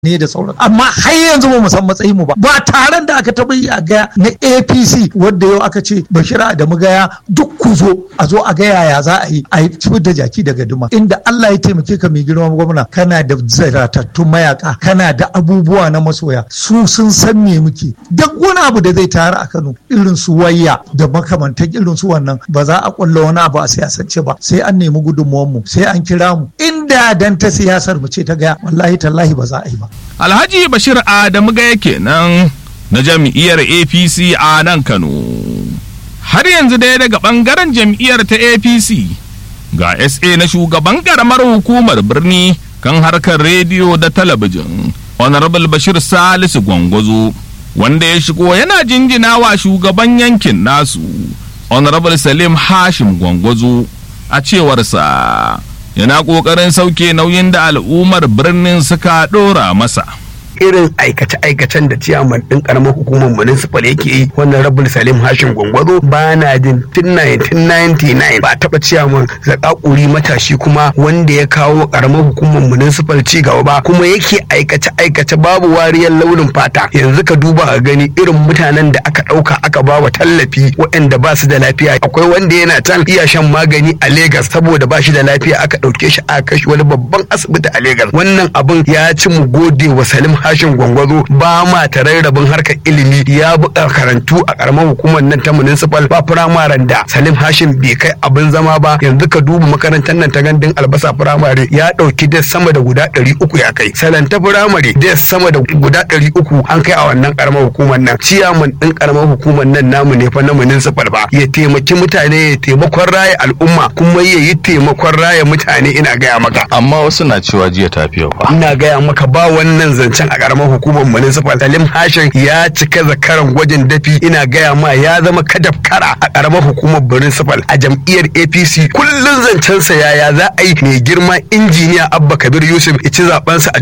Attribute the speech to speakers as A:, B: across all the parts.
A: ne da sauran amma har yanzu ba mu san matsayin mu ba ba taron da aka taɓa yi a gaya na APC wanda yau aka ce Bashir Adamu gaya duk ku zo a zo a gaya ya za a yi a yi da jaki daga duma inda Allah ya taimake ka mai girma gwamna kana da zaratattun mayaka kana da abubuwa na masoya su sun san me muke duk wani abu da zai tayar a Kano irin su wayya da makamantan irin su wannan ba za a kulla wani abu a siyasance ba sai an nemi gudunmuwan mu sai an kira mu inda dan ta siyasar mu ce ta gaya wallahi tallahi ba za a yi ba
B: Alhaji Bashir Adamu gaya kenan na jam'iyyar APC a nan Kano. Har yanzu dai daga ɓangaren jam'iyyar ta APC ga SA na shugaban ƙaramar hukumar birni kan harkar rediyo da talabijin. Honorable Bashir Salisu Gwangwazo wanda ya shigo yana jinjina wa shugaban yankin nasu. Honorable Salim Hashim Gwangwazo a cewarsa. yana ƙoƙarin sauke nauyin da al'ummar birnin suka ɗora masa.
C: irin aikace-aikacen da ciyaman ɗin ƙaramar hukumar municipal yake yi wannan rabul salim hashim gwangwazo ba na jin tun 1999 ba taɓa ciyaman zakakuri matashi kuma wanda ya kawo ƙaramar hukumar municipal ci gaba ba kuma yake aikace-aikace babu wariyar launin fata yanzu ka duba a gani irin mutanen da aka ɗauka aka ba wa tallafi waɗanda ba su da lafiya akwai wanda yana can iya shan magani a Legas saboda ba shi da lafiya aka ɗauke shi a kashi wani babban asibiti a Legas wannan abin ya ci mu gode wa Salim Hashim Gwangwazo ba ma tararrabin harkar ilimi ya bi karantu a karamar hukumar nan ta municipal ba firamaren da Salim Hashim bai kai abin zama ba yanzu ka duba makarantar nan ta gandun albasa firamare ya ɗauki des sama da guda ɗari uku ya kai salanta firamare des sama da guda ɗari uku an kai a wannan karamar hukumar nan ciyaman ɗin karamar hukumar nan namu ne fa na municipal ba ya taimaki mutane ya taimakon raya al'umma kuma ya yi taimakon raya mutane ina gaya maka
D: amma wasu na cewa jiya tafiya fa
C: ina gaya maka ba wannan zancen a karamar hukumar municipal salim hashin ya cika zakaran gwajin dafi ina gaya ma ya zama kadafkara a karamar hukumar municipal a jam'iyyar apc kullum zancensa yaya za a yi mai girma injiniya abba kabir yusuf ici zabensa a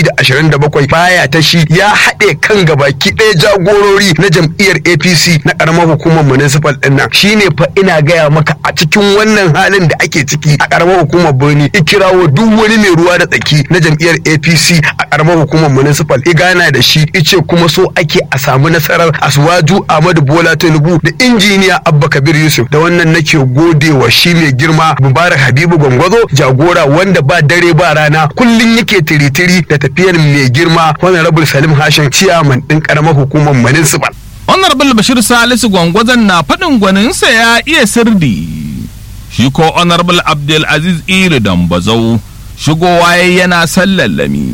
C: 2027 baya ta shi ya haɗe kan gabaki ɗaya jagorori na jam'iyyar apc na karamar hukumar municipal ɗin nan shine fa ina gaya maka a cikin wannan halin da ake ciki a karamar hukumar birni ikirawo duk wani mai ruwa da tsaki na jam'iyyar apc a karamar hukumar municipal igana da shi ice kuma so ake a samu nasarar aswaju ahmadu bola tinubu da injiniya abba kabir yusuf da wannan nake gode wa shi mai girma mubarak habibu gwangwazo jagora wanda ba dare ba rana kullum yake tiritiri da tafiyar mai girma honorable salim hashin ciyaman din karamar hukumar municipal
B: Honorable Bashir Salisu Gwangwazon na faɗin gwaninsa ya iya sirdi. Shi ko Honorable Abdul Aziz Iri Dambazau shigowa yana sallallami.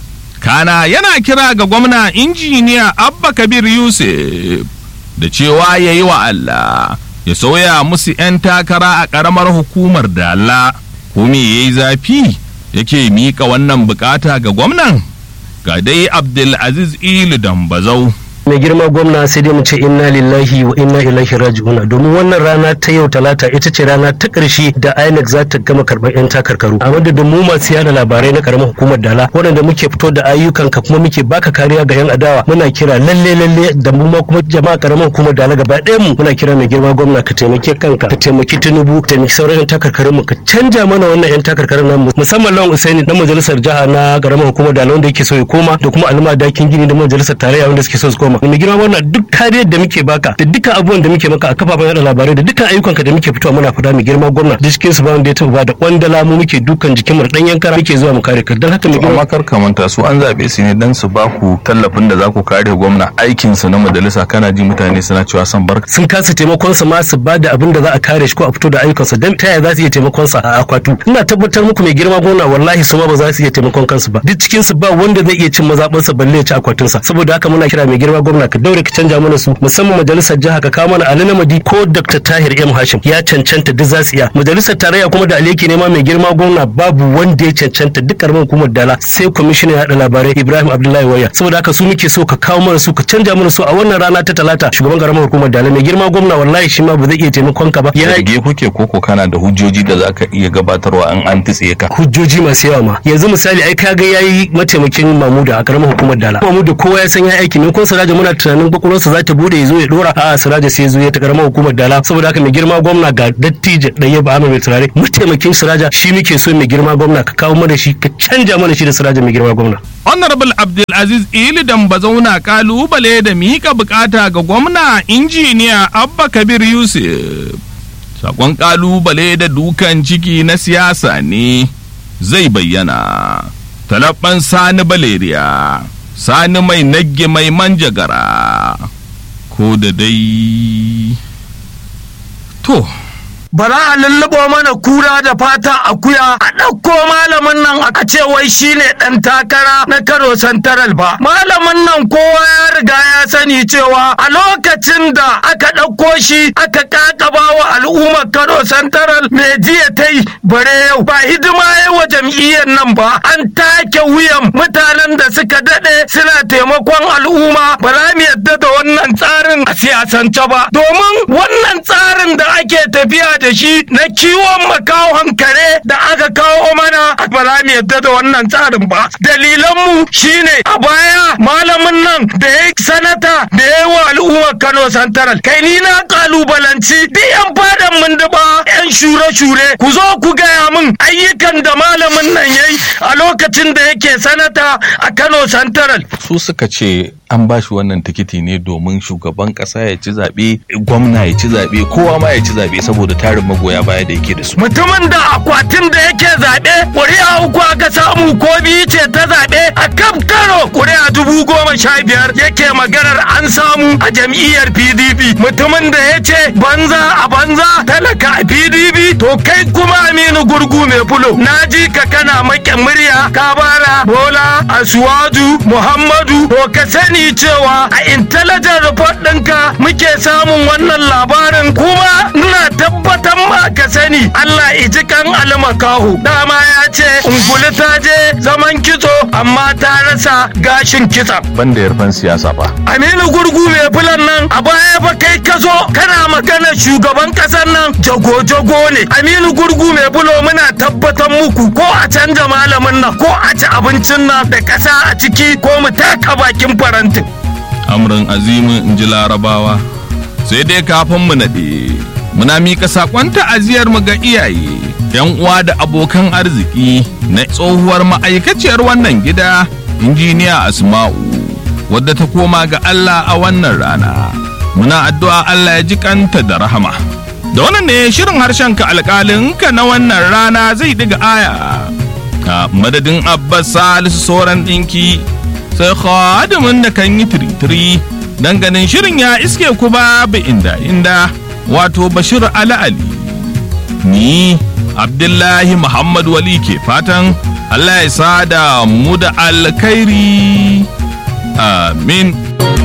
B: Kana yana kira ga gwamna injiniya Abba Kabir Yusuf da cewa ya yi wa Allah ya sauya musu 'yan takara a ƙaramar hukumar Dala. Ko me ya yi zafi yake miƙa wannan bukata ga gwamnan? Ga dai Abdul Aziz Iri Dambazau.
E: mai girma gwamna sai dai mu ce inna lillahi wa inna ilaihi raji'una domin wannan rana ta yau talata ita ce rana ta ƙarshe da INEC za ta gama karɓar 'yan takarkaru a madadin mu masu yada labarai na karamar hukumar dala waɗanda muke fito da ayyukan ka kuma muke baka kariya ga 'yan adawa muna kira lalle lalle da mu ma kuma jama'a karamar hukumar dala gaba ɗayan mu muna kira mai girma gwamna ka taimake kanka ka taimaki tinubu ka taimaki sauran 'yan takarkarun mu ka canja mana wannan 'yan takarkarun nan musamman lawan usaini dan majalisar jiha na karamar hukumar dala wanda yake so ya koma da kuma alma dakin gini da majalisar tarayya wanda suke so su koma mai girma wannan duk kariyar da muke baka da dukkan abubuwan da muke maka a kafafen yada labarai da dukkan ayyukanka da muke fitowa muna fada mai girma gwamna da cikin su ba wanda ya taba da kwandala mu muke dukan jikin mu dan yankara muke zuwa mu kare ka dan haka mai girma
D: amma kar ka manta su an zabe su ne dan su ba ku tallafin da za ku kare gwamna aikin su na majalisa kana ji mutane suna cewa san barka
E: sun kasa taimakon sa ma su bada abin da za a kare shi ko a fito da ayyukansa dan ta yaya za su iya taimakon sa a akwatu ina tabbatar muku mai girma gwamna wallahi su ma ba za su iya taimakon kansu ba duk cikin su ba wanda zai iya cin mazabansa balle ya ci akwatin sa saboda haka muna kira mai girma gwamna ka daure ka canja mana su musamman majalisar jiha ka kawo mana Ali Namadi ko Dr. Tahir M Hashim ya cancanta duk za su iya majalisar tarayya kuma da Aleki nema mai girma gwamna babu wanda ya cancanta duk karamin hukumar dala sai kwamishinan yaɗa labarai Ibrahim Abdullahi Waya saboda haka su muke so ka kawo mana su ka canja mana su a wannan rana ta talata shugaban karamar hukumar dala mai girma gwamna wallahi shi ma ba zai iya taimakon ka ba ya
D: zarge kuke koko kana da hujjoji da za ka iya gabatarwa an an tutse ka
E: hujjoji masu yawa ma yanzu misali ai kaga yayi mataimakin Mamuda a karamar hukumar dala Mamuda kowa ya san ya aiki ne ko Siraja muna tunanin kwakwalwarsa za ta bude ya zo ya dora a siraja sai ya zo ya ta karamar hukumar dala saboda haka mai girma gwamna ga dattijo ɗaya ba mai turare mataimakin siraja shi muke so mai girma gwamna ka kawo mana shi ka canja mana shi da siraja mai girma gwamna
B: Honorable Abdulaziz Ili Dambazauna kalubale da mika bukata ga gwamna injiniya Abba Kabir Yusuf. Sakon kalubale da dukan ciki na siyasa ne zai bayyana. Talabban Sani Baleriya, Sani mai nagge mai manjagara, ko da dai. To.
A: bara a lullubo mana kura da fata akuya a ɗauko malamin nan a ce wai shine ɗan takara na karo santaral ba malamin nan kowa ya riga ya sani cewa a lokacin da aka ɗauko shi aka kakaba wa al'ummar karo santaral mai jiya ta yi bare yau ba hidima ya wa jam'iyyar nan ba an take wuyan mutanen da suka daɗe suna taimakon al'umma ba za mu yadda da wannan tsarin a siyasance ba domin wannan tsarin da ake tafiya da shi na kiwon makawon kare da aka kawo mana ba za mu yadda da wannan tsarin ba dalilanmu shine a baya malamin nan da ya sanata da ya wa al'ummar kano santaral kai ni na kalubalanci duk yan fadan mun duba yan shure-shure ku zo ku gaya min ayyukan da malamin nan yayi a lokacin da yake sanata a kano santaral
D: su suka ce an ba shi wannan tikiti ne domin shugaban kasa ya ci zaɓe gwamna ya ci zaɓe kowa ma ya ci zaɓe saboda tarin magoya baya da yake da su
A: mutumin da akwatin da yake zaɓe ƙuri'a uku aka samu ko biyu ce ta zaɓe a kan karo ƙuri'a dubu goma sha biyar yake maganar an samu a jam'iyyar pdp mutumin da ya ce banza a banza talaka a pdp to kai kuma aminu gurgu mai fulo na ji ka kana maƙe murya ka bara bola asuwaju muhammadu to ka sani cewa a intelligent report ɗinka muke samun wannan labarin kuma ina tabbatar ma ka sani Allah iji kan almakahu dama ya ce unguli ta je zaman kitso amma ta rasa gashin kitsa
D: banda yarfan siyasa ba
A: Aminu gurgu mai fulan nan a baya fa kai ka zo kana magana shugaban kasar nan jago-jago ne Aminu gurgu mai fulo muna tabbatar muku ko a canja malamin nan ko a ci abincin nan da kasa a ciki ko mu taka bakin farantin
B: Amrin azimin in ji larabawa sai dai kafin mu naɗe muna mika saƙon ta'aziyar mu ga iyaye yan uwa da abokan arziki na tsohuwar ma'aikaciyar wannan gida injiniya asma'u wadda ta koma ga Allah a wannan rana muna addu'a Allah ya ji kanta da rahama da wannan ne shirin harshen ka alƙalin ka na wannan rana zai diga aya a madadin abbas salisu sauran ɗinki sai khadimin da kan yi tiritiri dan ganin shirin ya iske ku babu inda inda wato bashir ala ali ni abdullahi muhammad wali ke fatan allah ya sada mu da alkhairi amin